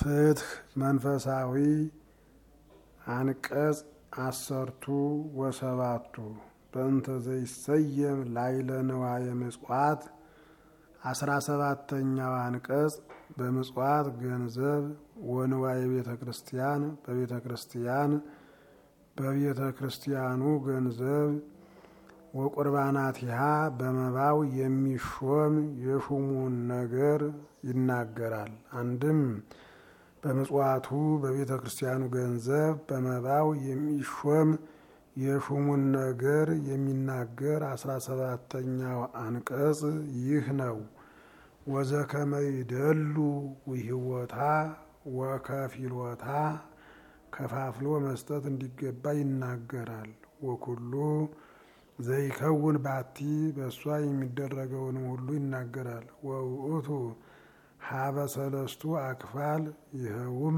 ፍትህ መንፈሳዊ አንቀጽ አሰርቱ ወሰባቱ በእንተ ዘይሰየም ላይለ ንዋየ ምጽዋት አስራ ሰባተኛው አንቀጽ በምጽዋት ገንዘብ ወንዋየ ቤተ ክርስቲያን በቤተ ክርስቲያን በቤተ ክርስቲያኑ ገንዘብ ወቁርባናቲሃ በመባው የሚሾም የሹሙን ነገር ይናገራል። አንድም በምጽዋቱ በቤተ ክርስቲያኑ ገንዘብ በመባው የሚሾም የሹሙን ነገር የሚናገር አስራ ሰባተኛው አንቀጽ ይህ ነው። ወዘከመ ይደሉ ውህወታ ወከፊሎታ ከፋፍሎ መስጠት እንዲገባ ይናገራል። ወኩሉ ዘይከውን ባቲ በእሷ የሚደረገውንም ሁሉ ይናገራል። ወውእቱ ሀበ ሰለስቱ አክፋል ይኸውም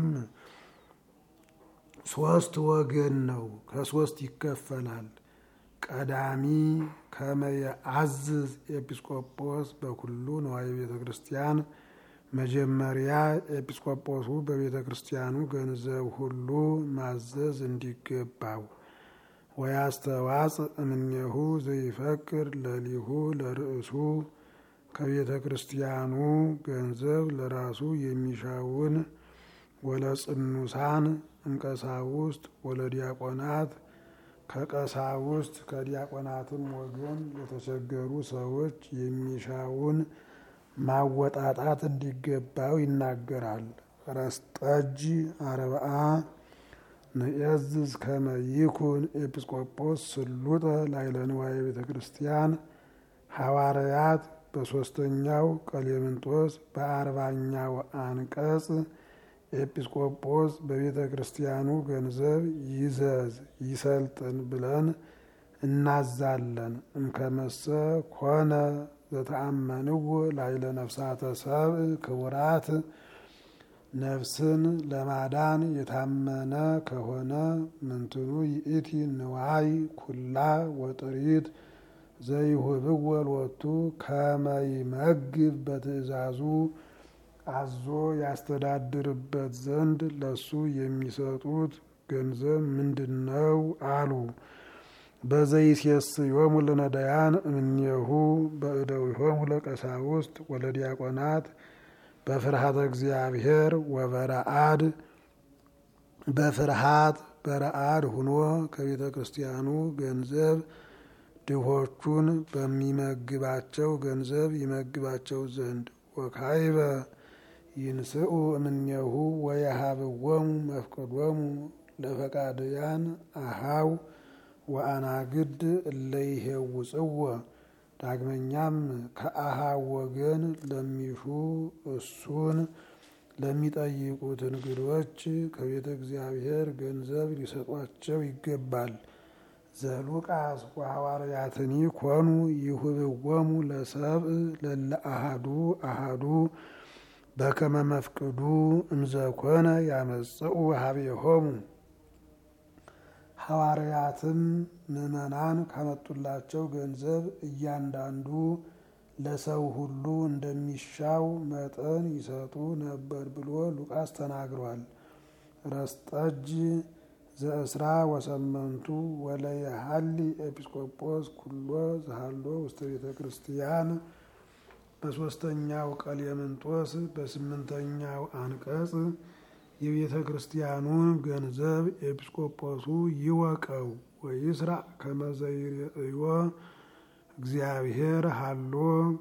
ሶስት ወገን ነው፣ ከሶስት ይከፈላል። ቀዳሚ ከመየአዝዝ ኤጲስቆጶስ በኩሉ ነዋየ ቤተ ክርስቲያን መጀመሪያ ኤጲስቆጶሱ በቤተ ክርስቲያኑ ገንዘብ ሁሉ ማዘዝ እንዲገባው ወያስተዋጽ እምኔሁ ዘይፈቅር ለሊሁ ለርእሱ ከቤተ ክርስቲያኑ ገንዘብ ለራሱ የሚሻውን ወለጽኑሳን እምቀሳውስት ወለዲያቆናት ከቀሳውስት ከዲያቆናትም ወገን ለተቸገሩ ሰዎች የሚሻውን ማወጣጣት እንዲገባው ይናገራል። ረስጠጅ አርብዓ ንዕዝዝ ከመ ይኩን ኤጲስቆጶስ ስሉጠ ላዕለ ንዋየ ቤተ ክርስቲያን ሐዋርያት በሦስተኛው ቀሌምንጦስ በአርባኛው አንቀጽ ኤጲስቆጶስ በቤተ ክርስቲያኑ ገንዘብ ይዘዝ ይሰልጥን ብለን እናዛለን። እምከመሰ ኮነ ዘተአመንዎ ላዕለ ነፍሳተ ሰብእ ክቡራት ነፍስን ለማዳን የታመነ ከሆነ ምንትኑ ይእቲ ንዋይ ኩላ ወጥሪት ዘይሁብዎ ሎቱ ከመይመግብ በትእዛዙ አዞ ያስተዳድርበት ዘንድ ለሱ የሚሰጡት ገንዘብ ምንድን ነው አሉ። በዘይሴስዮሙ ለነዳያን እምኔሁ በእደዊሆሙ ለቀሳውስት ወለዲያቆናት በፍርሃተ እግዚአብሔር ወበረአድ በፍርሃት በረአድ ሁኖ ከቤተ ክርስቲያኑ ገንዘብ ድሆቹን በሚመግባቸው ገንዘብ ይመግባቸው ዘንድ ወካይበ ይንስኡ እምኔሁ ወየሃብዎሙ መፍቅዶሙ ለፈቃድያን አሃው ወአናግድ እለይሄውፅዎ ዳግመኛም ከአሃው ወገን ለሚሹ እሱን ለሚጠይቁት እንግዶች ከቤተ እግዚአብሔር ገንዘብ ሊሰጧቸው ይገባል። ዘሉቃስ ወሐዋርያትኒ ኮኑ ይሁብዎሙ ለሰብእ ለለ አሃዱ አሃዱ በከመ መፍቅዱ እምዘኮነ ያመጽኡ ሀቤሆሙ ሐዋርያትም ምዕመናን ካመጡላቸው ገንዘብ እያንዳንዱ ለሰው ሁሉ እንደሚሻው መጠን ይሰጡ ነበር ብሎ ሉቃስ ተናግሯል። ረስጠጅ ዘእስራ ወሰመንቱ ወለየሀሊ ኤጲስቆጶስ ኩሎ ዘሃሎ ውስተ ቤተ ክርስቲያን በሶስተኛው ቀሌምንጦስ በስምንተኛው አንቀጽ የቤተ ክርስቲያኑን ገንዘብ ኤጲስቆጶሱ ይወቀው ወይስራ ከመዘይርእዮ እግዚአብሔር ሃሎ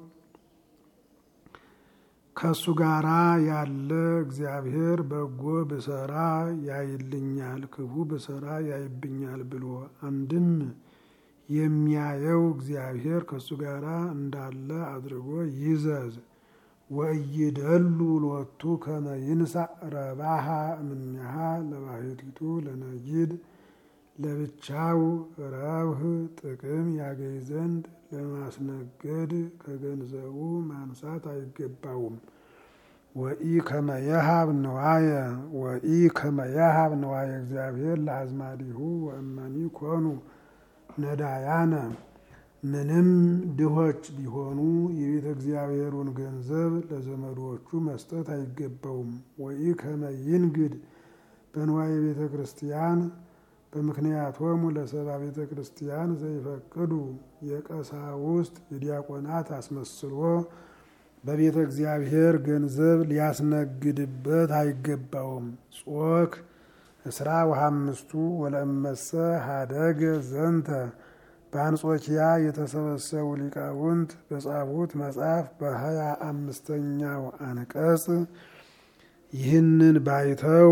ከእሱ ጋራ ያለ እግዚአብሔር በጎ ብሰራ ያይልኛል፣ ክፉ ብሰራ ያይብኛል ብሎ አንድም የሚያየው እግዚአብሔር ከእሱ ጋራ እንዳለ አድርጎ ይዘዝ። ወእይደሉ ሎቱ ከመ ይንሳእ ረባሃ እምኔሃ ለባሕቲቱ ለነጊድ ለብቻው ረብህ ጥቅም ያገኝ ዘንድ ለማስነገድ ከገንዘቡ ማንሳት አይገባውም። ወኢ ከመየሃብ ንዋየ ወኢ ከመየሃብ ንዋየ እግዚአብሔር ለአዝማዲሁ ወእመኒ ኮኑ ነዳያነ ምንም ድሆች ቢሆኑ የቤተ እግዚአብሔሩን ገንዘብ ለዘመዶቹ መስጠት አይገባውም። ወይ ከመይንግድ በንዋየ ቤተ ክርስቲያን በምክንያቶሙ ለሰባ ቤተ ክርስቲያን ዘይፈቅዱ የቀሳውስት የዲያቆናት አስመስሎ በቤተ እግዚአብሔር ገንዘብ ሊያስነግድበት አይገባውም። ጾክ እስራ ወሐምስቱ ወለእመሰ ሀደገ ዘንተ በአንጾኪያ የተሰበሰቡ ሊቃውንት በጻፉት መጽሐፍ በሀያ አምስተኛው አንቀጽ ይህንን ባይተው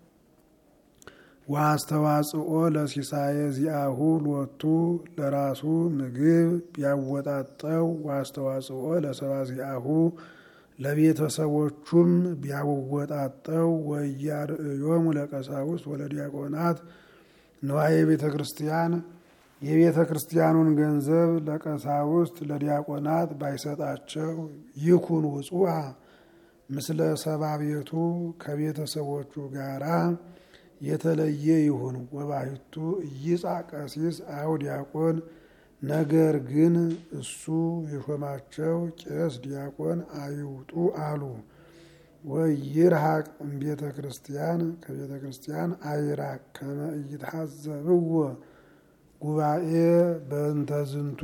ወአስተዋጽኦ ለሲሳየ ዚአሁ ሎቱ ለራሱ ምግብ ቢያወጣጠው ወአስተዋጽኦ ለሰባ ዚአሁ ለቤተሰቦቹም ቢያወጣጠው ወያርእዮሙ ለቀሳውስት ወለዲያቆናት ንዋየ ቤተ ክርስቲያን የቤተ ክርስቲያኑን ገንዘብ ለቀሳውስት ለዲያቆናት ባይሰጣቸው ይኩን ውጹአ ምስለ ሰባ ቤቱ ከቤተሰቦቹ ጋራ የተለየ ይሁን። ወባሕቱ ኢይጻ ቀሲስ አው ዲያቆን ነገር ግን እሱ የሾማቸው ቄስ ዲያቆን አይውጡ አሉ። ወይርሃቅ እምቤተ ክርስቲያን ከቤተ ክርስቲያን አይራቅ ከመ ኢይትሐዘብዎ ጉባኤ በእንተ ዝንቱ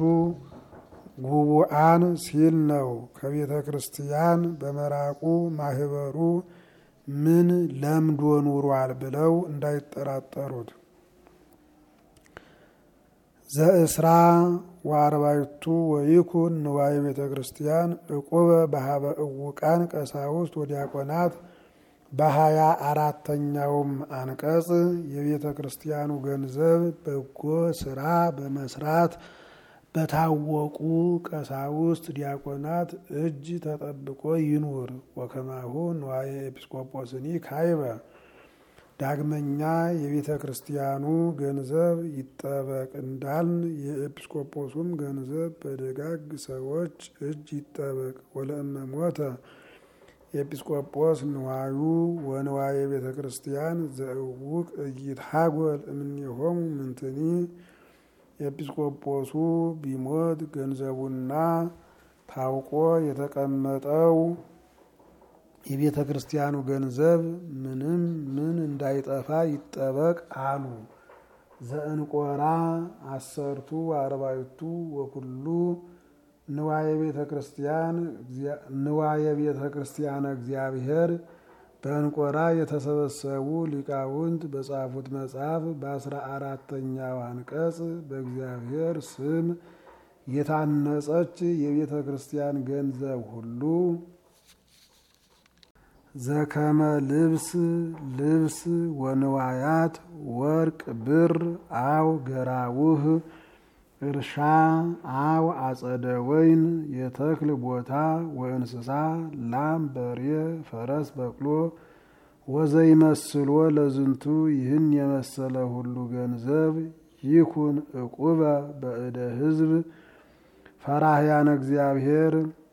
ጉቡአን ሲል ነው። ከቤተ ክርስቲያን በመራቁ ማህበሩ ምን ለምዶ ኑሯል ብለው እንዳይጠራጠሩት። ዘእስራ ወአርባዕቱ ወይኩን ንዋየ ቤተ ክርስቲያን ዕቁበ በሀበ እውቃን ቀሳውስት ወዲያቆናት በሀያ አራተኛውም አንቀጽ የቤተ ክርስቲያኑ ገንዘብ በጎ ስራ በመስራት በታወቁ ቀሳውስት ዲያቆናት እጅ ተጠብቆ ይኑር። ወከማሁ ንዋየ ኤጲስቆጶስኒ ካይበ ዳግመኛ የቤተ ክርስቲያኑ ገንዘብ ይጠበቅ እንዳልን የኤጲስቆጶሱም ገንዘብ በደጋግ ሰዎች እጅ ይጠበቅ። ወለእመ ሞተ ኤጲስቆጶስ ንዋዩ ወንዋየ ቤተ ክርስቲያን ዘእውቅ እይትሃጎል እምኔሆሙ ምንትኒ ኤጲስቆጶሱ ቢሞት ገንዘቡና ታውቆ የተቀመጠው የቤተ ክርስቲያኑ ገንዘብ ምንም ምን እንዳይጠፋ ይጠበቅ አሉ። ዘእንቆራ አሰርቱ አርባዕቱ ወኩሉ ንዋየ ቤተ ክርስቲያን ንዋየ ቤተ ክርስቲያነ እግዚአብሔር በእንቆራ የተሰበሰቡ ሊቃውንት በጻፉት መጽሐፍ በአስራ አራተኛው አንቀጽ በእግዚአብሔር ስም የታነጸች የቤተ ክርስቲያን ገንዘብ ሁሉ ዘከመ ልብስ ልብስ ወንዋያት ወርቅ ብር አው ገራውህ እርሻ አው አጸደ ወይን የተክል ቦታ ወእንስሳ ላም በሬ ፈረስ በቅሎ ወዘይመስሎ ለዝንቱ ይህን የመሰለ ሁሉ ገንዘብ ይኩን ዕቁበ በእደ ሕዝብ ፈራህያነ እግዚአብሔር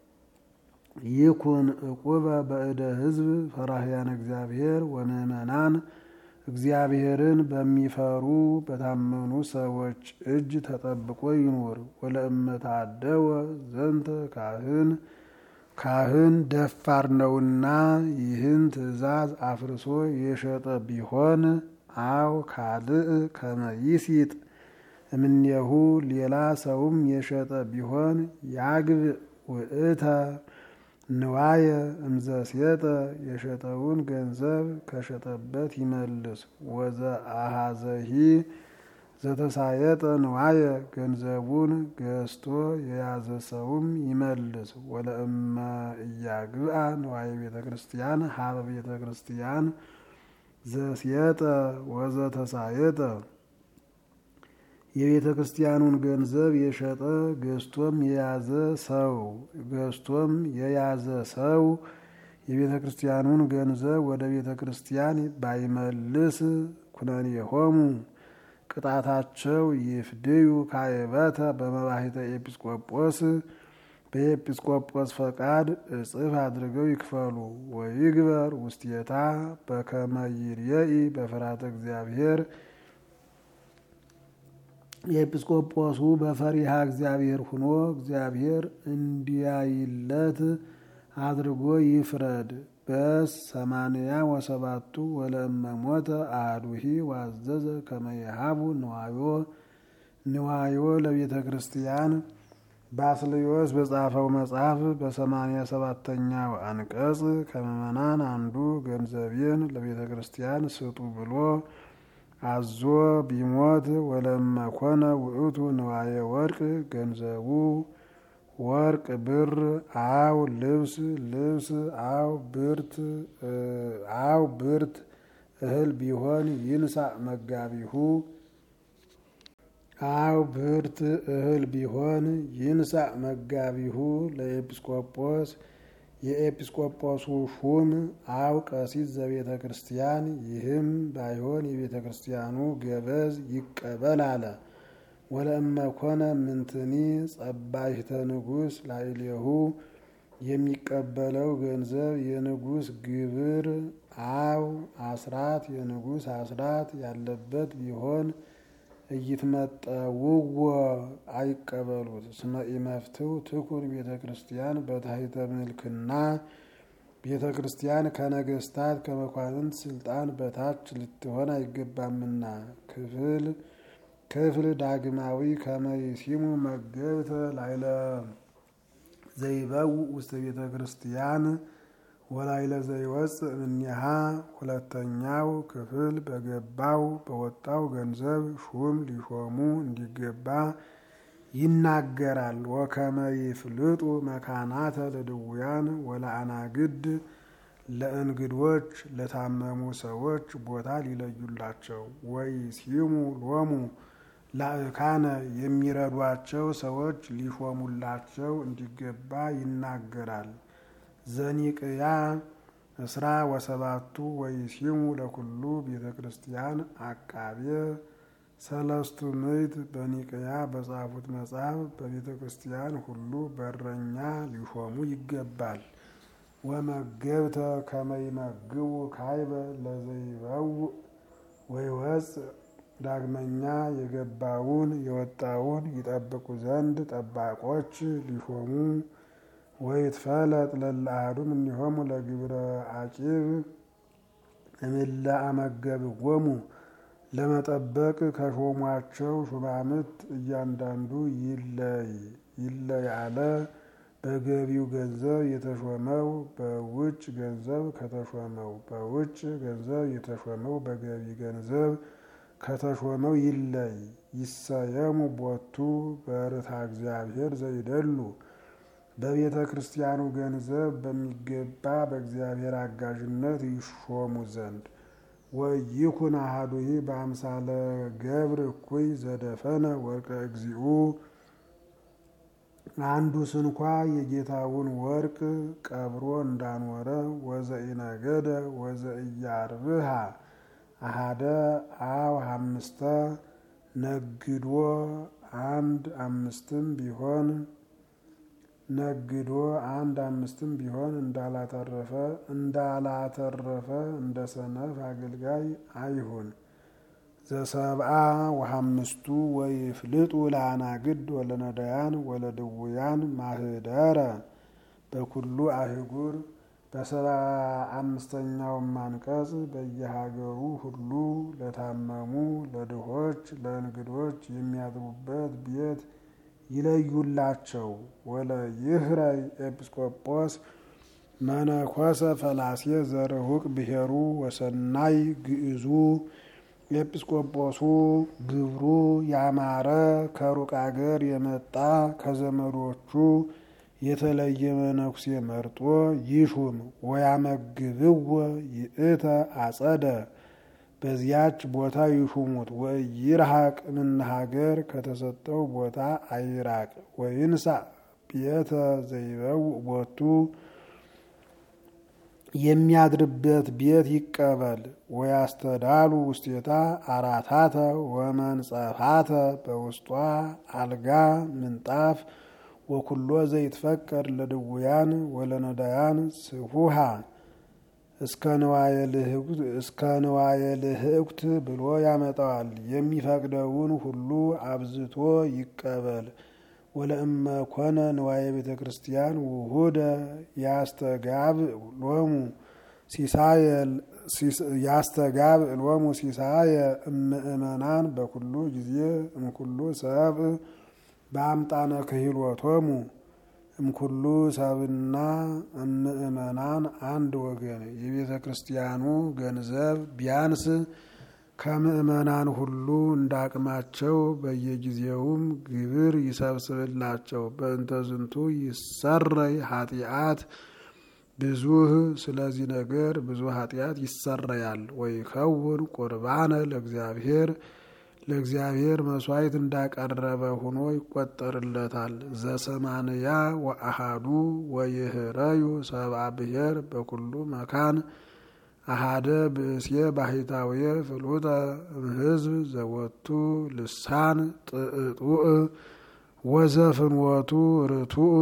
ይኩን ዕቁበ በእደ ሕዝብ ፈራህያነ እግዚአብሔር ወምእመናን እግዚአብሔርን በሚፈሩ በታመኑ ሰዎች እጅ ተጠብቆ ይኑር። ወለእመታደወ ዘንተ ካህን ካህን ደፋር ነውና ይህን ትእዛዝ አፍርሶ የሸጠ ቢሆን አው ካልእ ከመይሲጥ እምኔሁ ሌላ ሰውም የሸጠ ቢሆን ያግብ ውእተ ንዋየ እምዘሴጠ የሸጠውን ገንዘብ ከሸጠበት ይመልስ። ወዘ አሃዘሂ ዘተሳየጠ ንዋየ ገንዘቡን ገዝቶ የያዘ ሰውም ይመልስ። ወለእመ እያግብአ ንዋየ ቤተ ክርስቲያን ሀበ ቤተ ክርስቲያን ዘሴጠ ወዘተሳየጠ የቤተ ክርስቲያኑን ገንዘብ የሸጠ ገዝቶም የያዘ ሰው ገዝቶም የያዘ ሰው የቤተ ክርስቲያኑን ገንዘብ ወደ ቤተ ክርስቲያን ባይመልስ ኩነኔሆሙ ቅጣታቸው ይፍድዩ ካይበተ በመባሂተ ኤጲስቆጶስ በኤጲስቆጶስ ፈቃድ እጽፍ አድርገው ይክፈሉ። ወይግበር ውስቴታ በከመ ይርየኢ በፍርሃተ እግዚአብሔር የኤጲስቆጶሱ በፈሪሃ እግዚአብሔር ሁኖ እግዚአብሔር እንዲያይለት አድርጎ ይፍረድ። በስ ሰማንያ ወሰባቱ ወለእመሞተ አህዱሂ ዋዘዘ ከመየሃቡ ንዋዮ ንዋዮ ለቤተ ክርስቲያን ባስልዮስ በጻፈው መጽሐፍ በሰማንያ ሰባተኛው አንቀጽ ከምዕመናን አንዱ ገንዘቤን ለቤተ ክርስቲያን ስጡ ብሎ አዞ ቢሞት ወለመኮነ ውእቱ ንዋየ ወርቅ ገንዘቡ ወርቅ ብር አው ልብስ ልብስ አው ብርት አው ብርት እህል ቢሆን ይንሳ መጋቢሁ አው ብርት እህል ቢሆን ይንሳ መጋቢሁ ለኤጲስቆጶስ የኤጲስቆጶሱ ሹም አው ቀሲስ ዘቤተ ክርስቲያን ይህም ባይሆን የቤተ ክርስቲያኑ ገበዝ ይቀበል አለ። ወለእመኮነ ምንትኒ ጸባይተ ንጉሥ ላዕሌሁ የሚቀበለው ገንዘብ የንጉሥ ግብር አው አስራት የንጉሥ አስራት ያለበት ቢሆን እይትመጠውዎ አይቀበሉት። እስመ ኢመፍትው ትኩን ቤተ ክርስቲያን በታሕተ ምልክና ቤተ ክርስቲያን ከነገስታት ከመኳንንት ስልጣን በታች ልትሆን አይገባምና። ክፍል ክፍል ዳግማዊ ከመይሲሙ መገብተ ላይለ ዘይበው ውስተ ቤተ ክርስቲያን ወላይለ ዘይወፅእ እምኔሃ። ሁለተኛው ክፍል በገባው በወጣው ገንዘብ ሹም ሊሾሙ እንዲገባ ይናገራል። ወከመ ይፍልጡ መካናተ ለድውያን ወለአናግድ ለእንግዶች ለታመሙ ሰዎች ቦታ ሊለዩላቸው ወይሲሙ ሎሙ ላእካነ የሚረዷቸው ሰዎች ሊሾሙላቸው እንዲገባ ይናገራል። ዘኒቅያ እስራ ወሰባቱ ወይሲሙ ለኩሉ ቤተ ክርስቲያን አቃቤ ሰለስቱ ምዕት በኒቅያ በጻፉት መጽሐፍ በቤተ ክርስቲያን ሁሉ በረኛ ሊሾሙ ይገባል። ወመገብተ ከመይመግቡ ካይበ ለዘይበው ወይወፅእ ዳግመኛ የገባውን የወጣውን ይጠብቁ ዘንድ ጠባቆች ሊሾሙ ወይትፈለጥ ለለአሐዱም እኒሆሙ ለግብረ አቂብ እምለ አመገብዎሙ ለመጠበቅ ከሾሟቸው ሹማምት እያንዳንዱ ይለይ ይለይ አለ። በገቢው ገንዘብ የተሾመው በውጭ ገንዘብ ከተሾመው በውጭ ገንዘብ የተሾመው በገቢ ገንዘብ ከተሾመው ይለይ። ይሰየሙ ቦቱ በርታ እግዚአብሔር ዘይደሉ በቤተ ክርስቲያኑ ገንዘብ በሚገባ በእግዚአብሔር አጋዥነት ይሾሙ ዘንድ ወይኩን አሐዱሂ በአምሳለ ገብር እኩይ ዘደፈነ ወርቀ እግዚኡ አንዱ ስንኳ የጌታውን ወርቅ ቀብሮ እንዳኖረ ወዘኢነገደ ወዘኢያርብሃ አሃደ አው አምስተ ነግዶ አንድ አምስትም ቢሆን ነግዶ አንድ አምስትም ቢሆን እንዳላተረፈ እንዳላተረፈ እንደ ሰነፍ አገልጋይ አይሁን። ዘሰብአ ወሐምስቱ ወይፍልጡ ለአናግድ ወለነዳያን ወለድውያን ማህደረ በኩሉ አህጉር በሰባ አምስተኛውም አንቀጽ በየሀገሩ ሁሉ ለታመሙ ለድሆች ለእንግዶች የሚያድሩበት ቤት ይለዩላቸው። ወለ ይህረይ ኤጲስቆጶስ መነኮሰ ፈላሴ ዘርሁቅ ብሔሩ ወሰናይ ግዕዙ ኤጲስቆጶሱ ግብሩ ያማረ ከሩቅ አገር የመጣ ከዘመዶቹ የተለየ መነኩሴ መርጦ ይሹም። ወያመግብዎ ይእተ አጸደ በዚያች ቦታ ይሹሙት። ወይርሐቅ እምነ ሀገር ከተሰጠው ቦታ አይራቅ። ወይንሳ ቤተ ዘይበው ቦቱ የሚያድርበት ቤት ይቀበል። ወያስተዳሉ ውስቴታ አራታተ ወመንጸፋተ በውስጧ አልጋ ምንጣፍ ወኩሎ ዘይትፈቀድ ለድውያን ወለነዳያን ስፉሃ እስከ ንዋየ ልህቅት ብሎ ያመጣዋል። የሚፈቅደውን ሁሉ አብዝቶ ይቀበል። ወለእመ ኮነ ንዋየ ቤተ ክርስቲያን ውሁደ ያስተጋብ ሎሙ ያስተጋብ ሎሙ ሲሳየ እምእመናን በኩሉ ጊዜ እምኩሉ ሰብ በአምጣነ ክህሎቶሙ እምኩሉ ሰብና እምእመናን አንድ ወገን የቤተ ክርስቲያኑ ገንዘብ ቢያንስ ከምእመናን ሁሉ እንዳቅማቸው በየጊዜውም ግብር ይሰብስብላቸው። በእንተ ዝንቱ ይሰረይ ኃጢአት ብዙህ ስለዚህ ነገር ብዙ ኃጢአት ይሰረያል። ወይ ከውን ቁርባነ ለእግዚአብሔር ለእግዚአብሔር መስዋዕት እንዳቀረበ ሆኖ ይቆጠርለታል። ዘሰማንያ ወአሃዱ ወይህረዩ ሰብአ ብሔር በኩሉ መካን አሃደ ብእሴ ባሕታውየ ፍሉጠ እምሕዝብ ዘወቱ ልሳን ጥእጡእ ወዘፍንወቱ ርቱእ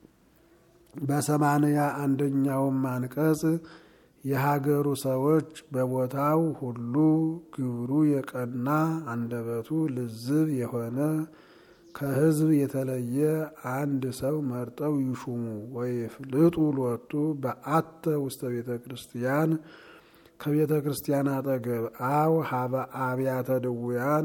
በሰማንያ አንደኛውም አንቀጽ የሀገሩ ሰዎች በቦታው ሁሉ ግብሩ የቀና አንደበቱ ልዝብ የሆነ ከሕዝብ የተለየ አንድ ሰው መርጠው ይሹሙ። ወይፍልጡ ሎቱ በአተ ውስተ ቤተ ክርስቲያን ከቤተ ክርስቲያን አጠገብ አው ሀበ አብያተ ድውያን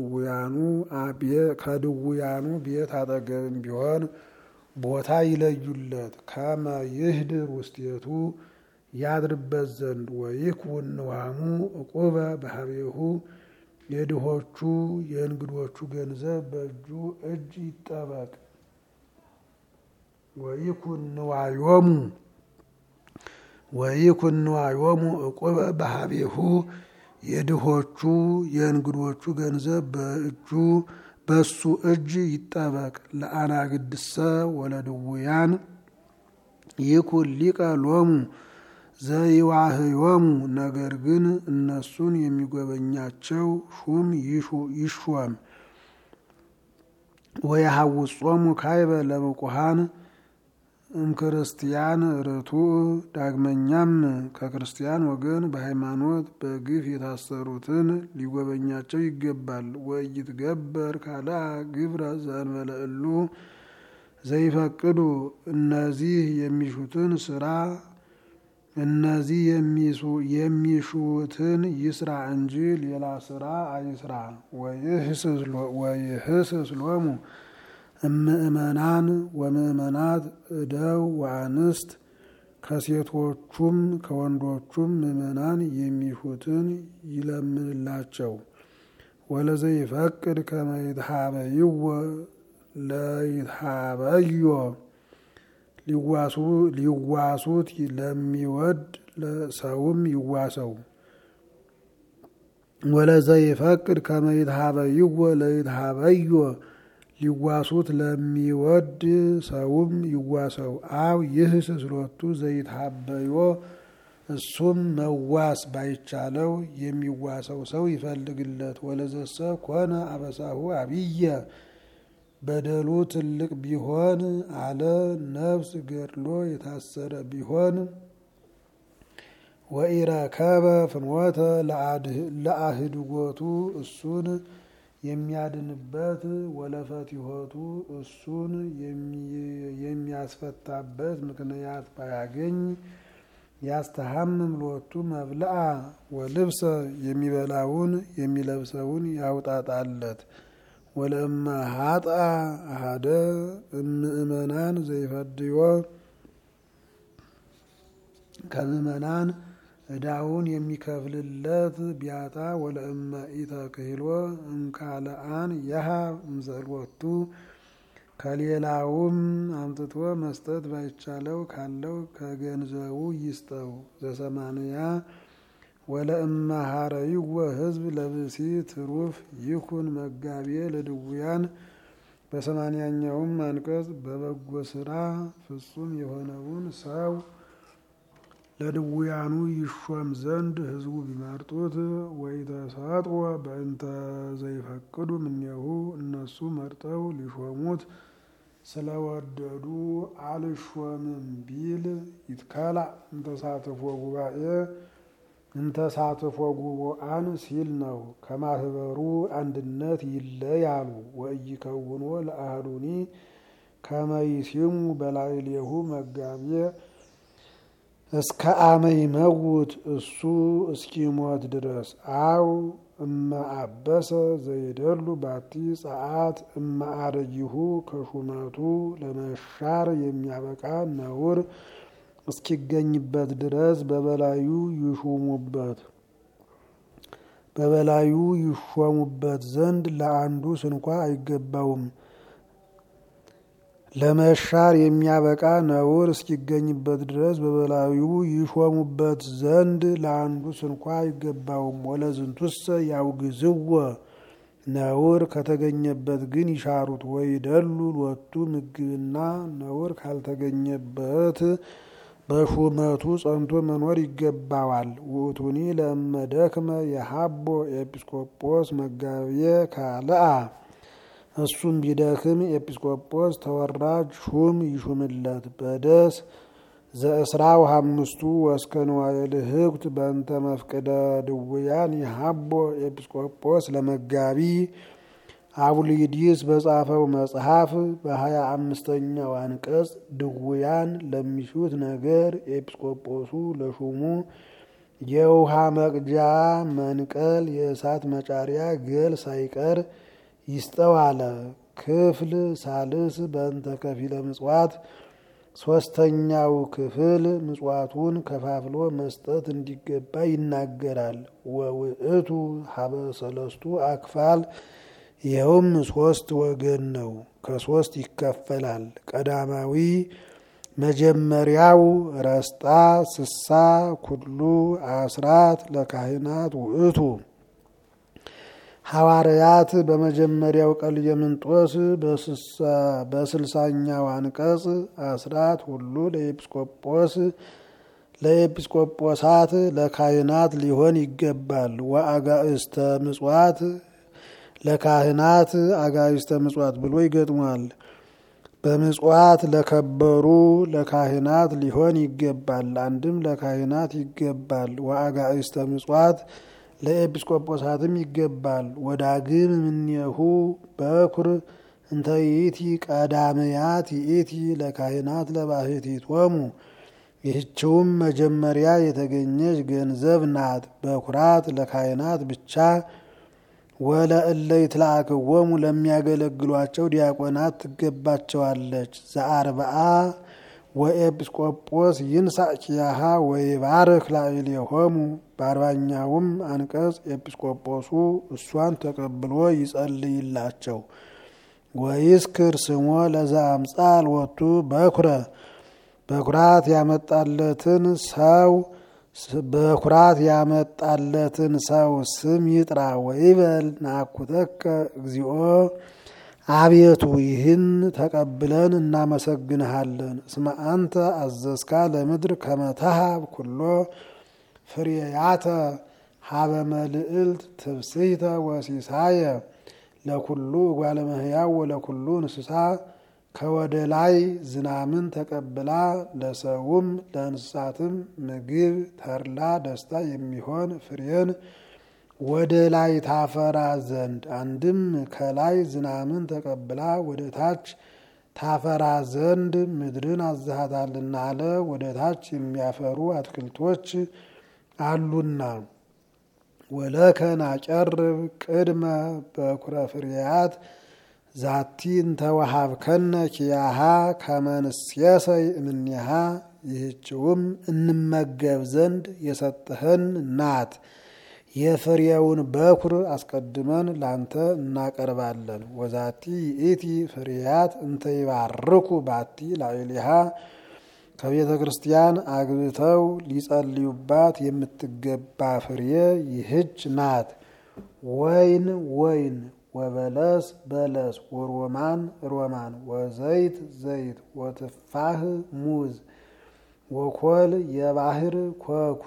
ከድውያኑ ቤት አጠገብም ቢሆን ቦታ ይለዩለት። ከመ ይህድር ውስቴቱ ያድርበት ዘንድ ወይኩን ንዋሙ ዕቁበ በሀቤሁ የድሆቹ የእንግዶቹ ገንዘብ በእጁ እጅ ይጠበቅ። ወይኩን ንዋዮሙ ወይኩን ንዋዮሙ ዕቁበ በሀቤሁ የድሆቹ የእንግዶቹ ገንዘብ በእጁ በሱ እጅ ይጠበቅ። ለአናግድሰ ወለድውያን ይኩን ሊቀ ሎሙ ዘይዋህዮሙ ነገር ግን እነሱን የሚጎበኛቸው ሹም ይሾም። ወየሐውጾሙ ካይበ ለብቁሃን እምክርስቲያን ርቱዕ ዳግመኛም ከክርስቲያን ወገን በሃይማኖት በግፍ የታሰሩትን ሊጎበኛቸው ይገባል። ወይትገበር ካልአ ግብረ ዘእንበለ እሉ ዘይፈቅዱ እነዚህ የሚሹትን ስራ እነዚህ የሚሹትን ይስራ እንጂ ሌላ ስራ አይስራ። ወይህስስ ሎሙ እምእመናን ወምእመናት እደው ወአንስት ከሴቶቹም ከወንዶቹም ምእመናን የሚሹትን ይለምንላቸው። ወለዘይፈቅድ ከመ ይትሃበይዎ ለይትሃበዮ ሊዋሱት ለሚወድ ሰውም ይዋሰው። ወለዘይፈቅድ ከመ ይትሃበይዎ ለይትሃበዮ ሊዋሱት ለሚወድ ሰውም ይዋሰው። አው ይህስስ ሎቱ ዘይትሃበዮ እሱም መዋስ ባይቻለው የሚዋሰው ሰው ይፈልግለት። ወለዘሰ ኮነ አበሳሁ አብየ በደሉ ትልቅ ቢሆን አለ ነፍስ ገድሎ የታሰረ ቢሆን ወኢረከበ ፍኖተ ለአህድጎቱ እሱን የሚያድንበት ወለፈቲሆቱ እሱን የሚያስፈታበት ምክንያት ባያገኝ ያስተሐምም ሎቱ መብልአ ወልብሰ የሚበላውን የሚለብሰውን ያውጣጣለት። ወለእመ ሀጥአ አሃደ እምእመናን ዘይፈድዮ ከምእመናን ዕዳውን የሚከፍልለት ቢያጣ ወለእመ ኢተክህሎ እምካልአን የሃ እምዘሎቱ ከሌላውም አምጥቶ መስጠት ባይቻለው ካለው ከገንዘቡ ይስጠው። ዘሰማንያ ወለእመ ሀረይወ ህዝብ ለብሲ ትሩፍ ይኩን መጋቤ ለድውያን በሰማንያኛውም አንቀጽ በበጎ ስራ ፍጹም የሆነውን ሰው ለድውያኑ ይሾም ዘንድ ህዝቡ ቢመርጡት ወይተሰጥወ በእንተ ዘይፈቅዱ እምኔሁ እነሱ መርጠው ሊሾሙት ስለወደዱ አልሾምም ቢል ይትከላ እንተሳትፎ ጉባኤ እንተሳትፎ ጉቡአን ሲል ነው። ከማህበሩ አንድነት ይለያሉ። ወኢይከውኖ ለአህዱኒ ከመይሲሙ በላዕሌሁ መጋቤ እስከ አመ ይመውት እሱ እስኪሞት ድረስ አው እመ አበሰ ዘይደሉ ባቲ ጸአት እመ አረጊሁ ከሹመቱ ለመሻር የሚያበቃ ነውር እስኪገኝበት ድረስ በበላዩ ይሹሙበት በበላዩ ይሾሙበት ዘንድ ለአንዱ ስንኳ አይገባውም። ለመሻር የሚያበቃ ነውር እስኪገኝበት ድረስ በበላዩ ይሾሙበት ዘንድ ለአንዱ ስንኳ አይገባውም። ወለዝንቱሰ ያውግዝወ ነውር ከተገኘበት ግን ይሻሩት። ወይ ደሉ ሎቱ ምግብና ነውር ካልተገኘበት በሹመቱ ጸንቶ መኖር ይገባዋል። ውእቱኒ ለእመደክመ የሀቦ ኤጲስቆጶስ መጋቤ ካልአ እሱም ቢደክም ኤጲስቆጶስ ተወራጅ ሹም ይሹምለት። በደስ ዘእስራው አምስቱ ወስከ ንዋየ ልህኩት በእንተ መፍቅደ ድውያን የሀቦ ኤጲስቆጶስ ለመጋቢ አቡሊዲስ በጻፈው መጽሐፍ በሀያ አምስተኛው አንቀጽ ድውያን ለሚሹት ነገር ኤጲስቆጶሱ ለሹሙ የውሃ መቅጃ መንቀል፣ የእሳት መጫሪያ ገል ሳይቀር ይስጠው አለ። ክፍል ሳልስ በእንተ ከፊለ ምጽዋት ሶስተኛው ክፍል ምጽዋቱን ከፋፍሎ መስጠት እንዲገባ ይናገራል። ወውእቱ ሀበ ሰለስቱ አክፋል ይኸውም ሶስት ወገን ነው፣ ከሶስት ይከፈላል። ቀዳማዊ መጀመሪያው ረስጣ ስሳ ኩሉ አስራት ለካህናት ውእቱ ሐዋርያት በመጀመሪያው ቀልየምንጦስ በስልሳኛው አንቀጽ አስራት ሁሉ ለኤጲስቆጶስ ለኤጲስቆጶሳት ለካህናት ሊሆን ይገባል። ወአጋእስተ ምጽዋት ለካህናት አጋእስተ ምጽዋት ብሎ ይገጥሟል። በምጽዋት ለከበሩ ለካህናት ሊሆን ይገባል። አንድም ለካህናት ይገባል። ወአጋእስተ ምጽዋት ለኤጲስቆጶሳትም ይገባል። ወዳግም እምኔሁ በኩር እንተ ይእቲ ቀዳመያት ይእቲ ለካህናት ለባሕቲቶሙ ይህችውም መጀመሪያ የተገኘች ገንዘብ ናት። በኩራት ለካህናት ብቻ ወለእለ ይትለአክዎሙ ለሚያገለግሏቸው ዲያቆናት ትገባቸዋለች። ዘአርብዓ ወኤጲስቆጶስ ይንሳእ ኪያሃ ወይባርክ ላዕሌሆሙ በአርባኛውም አንቀጽ ኤጲስቆጶሱ እሷን ተቀብሎ ይጸልይላቸው። ወይስክር ስሞ ለዛ አምጻል ወቱ በኩረ በኩራት ያመጣለትን ሰው በኩራት ያመጣለትን ሰው ስም ይጥራ። ወይበል ናኩተከ እግዚኦ አቤቱ ይህን ተቀብለን እናመሰግንሃለን። እስመ አንተ አዘዝካ ለምድር ከመተሃብ ኩሎ ፍሬያተ ሀበ መልዕልት ትብስይተ ወሲሳየ ለኩሉ እጓለ እመሕያው ወለኩሉ እንስሳ ከወደ ላይ ዝናምን ተቀብላ ለሰውም ለእንስሳትም ምግብ ተድላ ደስታ የሚሆን ፍሬን ወደ ላይ ታፈራ ዘንድ አንድም ከላይ ዝናምን ተቀብላ ወደ ታች ታፈራ ዘንድ ምድርን አዝሃታልና አለ። ወደ ታች የሚያፈሩ አትክልቶች አሉና ወለከ ናቀርብ ቅድመ በኩረ ፍሬያት ዛቲ እንተወሃብከነ ኪያሃ ከመንስየሰይ እምኔሃ ይህችውም እንመገብ ዘንድ የሰጠህን ናት። የፍሬውን በኩር አስቀድመን ላንተ እናቀርባለን። ወዛቲ ይእቲ ፍሬያት እንተ ይባርኩ ባቲ ላዕሌሃ ከቤተ ክርስቲያን አግብተው ሊጸልዩባት የምትገባ ፍሬ ይህች ናት። ወይን ወይን ወበለስ በለስ ወሮማን ሮማን ወዘይት ዘይት ወትፋህ ሙዝ ወኮል የባህር ኮኩ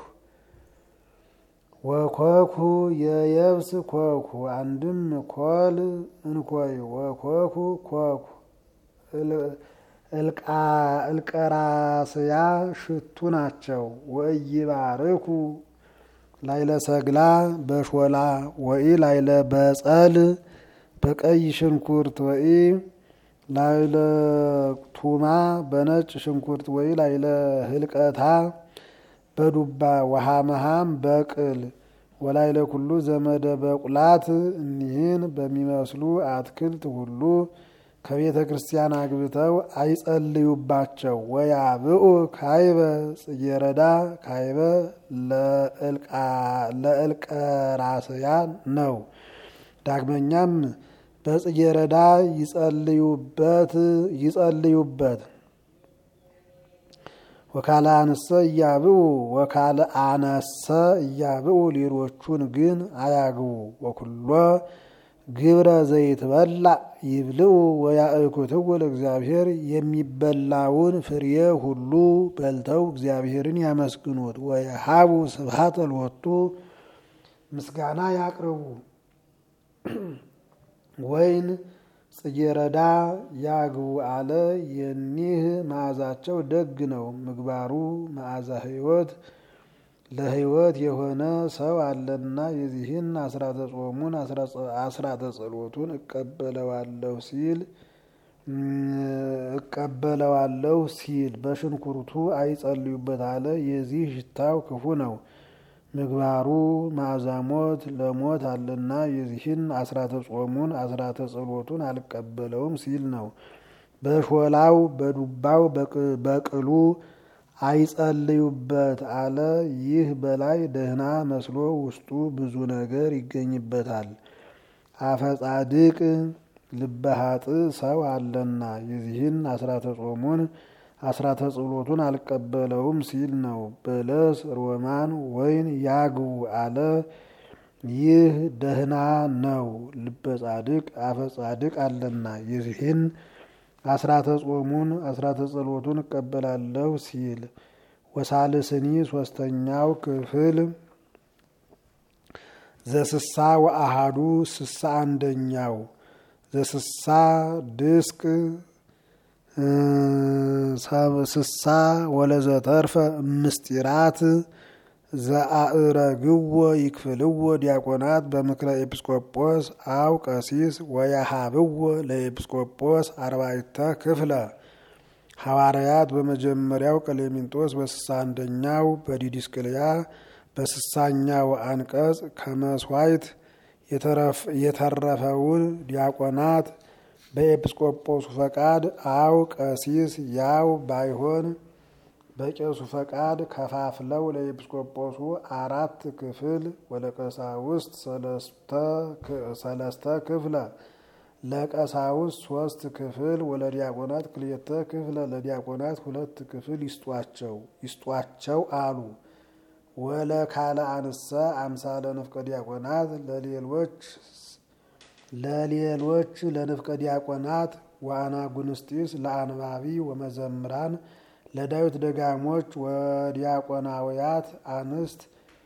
ወኮኩ የየብስ ኮኩ አንድም ኮል እንኮይ ወኮኩ ኮኩ እልቀራስያ ሽቱ ናቸው። ወኢይባርኩ ላይለ ሰግላ በሾላ ወኢ ላይለ በጸል በቀይ ሽንኩርት ወኢ ላይለ ቱማ በነጭ ሽንኩርት ወይ ላይለ ህልቀታ በዱባ ወሃመሃም በቅል ወላይለ ኩሉ ዘመደ በቁላት እኒህን በሚመስሉ አትክልት ሁሉ ከቤተ ክርስቲያን አግብተው አይጸልዩባቸው። ወያብኡ ካይበ ጽጌረዳ ካይበ ለእልቀራስያ ነው። ዳግመኛም በጽጌረዳ ይጸልዩበት ይጸልዩበት ወካለ አንሰ እያብኡ ወካለ አነሰ እያብኡ ሌሎቹን ግን አያግቡ። ወኩሎ ግብረ ዘይትበላ ይብልኡ ወያእኩትው ለእግዚአብሔር የሚበላውን ፍሬ ሁሉ በልተው እግዚአብሔርን ያመስግኑት። ወየሃቡ ስብሐተ ሎቱ ምስጋና ያቅርቡ። ወይን ጽጌረዳ ያግቡ አለ። የኒህ መዓዛቸው ደግ ነው። ምግባሩ መዓዛ ሕይወት ለሕይወት የሆነ ሰው አለና የዚህን አስራተ ጾሙን አስራተ ጸሎቱን እቀበለዋለሁ ሲል እቀበለዋለሁ ሲል በሽንኩርቱ አይጸልዩበት አለ። የዚህ ሽታው ክፉ ነው። ምግባሩ መዓዛ ሞት ለሞት አለና የዚህን አስራተ ጾሙን አስራተ ጸሎቱን አልቀበለውም ሲል ነው። በሾላው በዱባው በቅሉ አይጸልዩበት አለ። ይህ በላይ ደህና መስሎ ውስጡ ብዙ ነገር ይገኝበታል። አፈጻድቅ ልበሃጥ ሰው አለና የዚህን አስራተ ጾሙን አስራተ ጸሎቱን አልቀበለውም ሲል ነው። በለስ ሮማን ወይን ያግቡ አለ። ይህ ደህና ነው። ልበ ጻድቅ አፈ ጻድቅ አለና የዚህን አስራተ ጾሙን አስራተ ጸሎቱን እቀበላለሁ ሲል ወሳልስኒ ሶስተኛው ክፍል ዘስሳ ወአሃዱ ስሳ አንደኛው ዘስሳ ድስቅ ስሳ ወለዘተርፈ ምስጢራት ዘአእረግዎ ይክፍልዎ ዲያቆናት በምክረ ኤጲስቆጶስ አው ቀሲስ ወያሃብዎ ለኤጲስቆጶስ አርባዕተ ክፍለ ሐዋርያት በመጀመሪያው ቀሌምንጦስ በስሳ አንደኛው በዲድስቅልያ በስሳኛው አንቀጽ ከመስዋዕት የተረፈውን ዲያቆናት በኤጲስቆጶሱ ፈቃድ አው ቀሲስ ያው ባይሆን በቄሱ ፈቃድ ከፋፍለው ለኤጲስቆጶሱ አራት ክፍል ወለቀሳውስት ሰለስተ ክፍለ ለቀሳውስት ሶስት ክፍል ወለዲያቆናት ክልኤተ ክፍለ ለዲያቆናት ሁለት ክፍል ይስጧቸው ይስጧቸው አሉ። ወለ ካለ አንሰ አምሳለ ንፍቀ ዲያቆናት ለሌሎች ለሌሎች ለንፍቀ ዲያቆናት ወአናጉንስጢስ ለአንባቢ ወመዘምራን ለዳዊት ደጋሞች ወዲያቆናውያት አንስት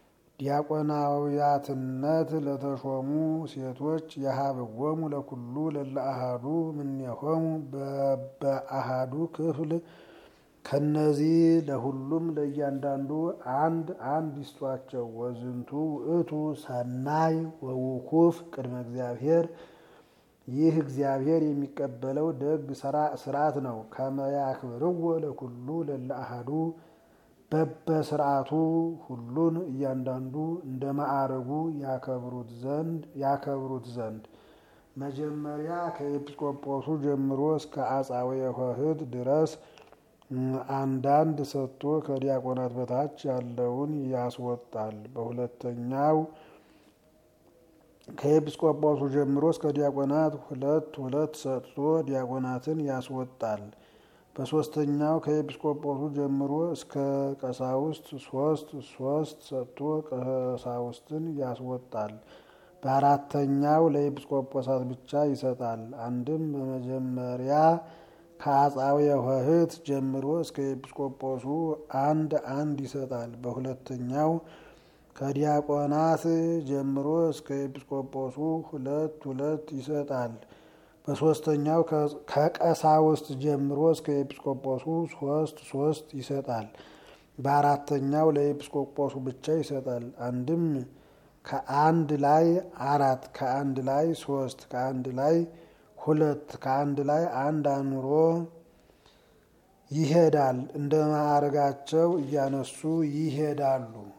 ዲያቆናውያትነት ለተሾሙ ሴቶች የሀብዎሙ ለኩሉ ለለአሃዱ ምኔሆሙ በአሃዱ ክፍል ከነዚህ ለሁሉም ለእያንዳንዱ አንድ አንድ ይስጧቸው። ወዝንቱ ውእቱ ሰናይ ወውኩፍ ቅድመ እግዚአብሔር ይህ እግዚአብሔር የሚቀበለው ደግ ስርዓት ነው። ከመያክብርዎ ለኩሉ ለለአሃዱ በበስርዓቱ ሁሉን እያንዳንዱ እንደ ማዕረጉ ያከብሩት ዘንድ ያከብሩት ዘንድ መጀመሪያ ከኤጲስቆጶሱ ጀምሮ እስከ አጻዊ ኆኅት ድረስ አንዳንድ ሰጥቶ ከዲያቆናት በታች ያለውን ያስወጣል። በሁለተኛው ከኤጲስቆጶሱ ጀምሮ እስከ ዲያቆናት ሁለት ሁለት ሰጥቶ ዲያቆናትን ያስወጣል። በሶስተኛው ከኤጲስቆጶሱ ጀምሮ እስከ ቀሳውስት ሶስት ሶስት ሰጥቶ ቀሳውስትን ያስወጣል። በአራተኛው ለኤጲስቆጶሳት ብቻ ይሰጣል። አንድም በመጀመሪያ ከአጻዊ ኆኅት ጀምሮ እስከ ኤጲስቆጶሱ አንድ አንድ ይሰጣል። በሁለተኛው ከዲያቆናት ጀምሮ እስከ ኤጲስቆጶሱ ሁለት ሁለት ይሰጣል። በሶስተኛው ከቀሳውስት ጀምሮ እስከ ኤጲስቆጶሱ ሶስት ሶስት ይሰጣል። በአራተኛው ለኤጲስቆጶሱ ብቻ ይሰጣል። አንድም ከአንድ ላይ አራት ከአንድ ላይ ሶስት ከአንድ ላይ ሁለት ከአንድ ላይ አንድ አኑሮ ይሄዳል። እንደ ማዕረጋቸው እያነሱ ይሄዳሉ።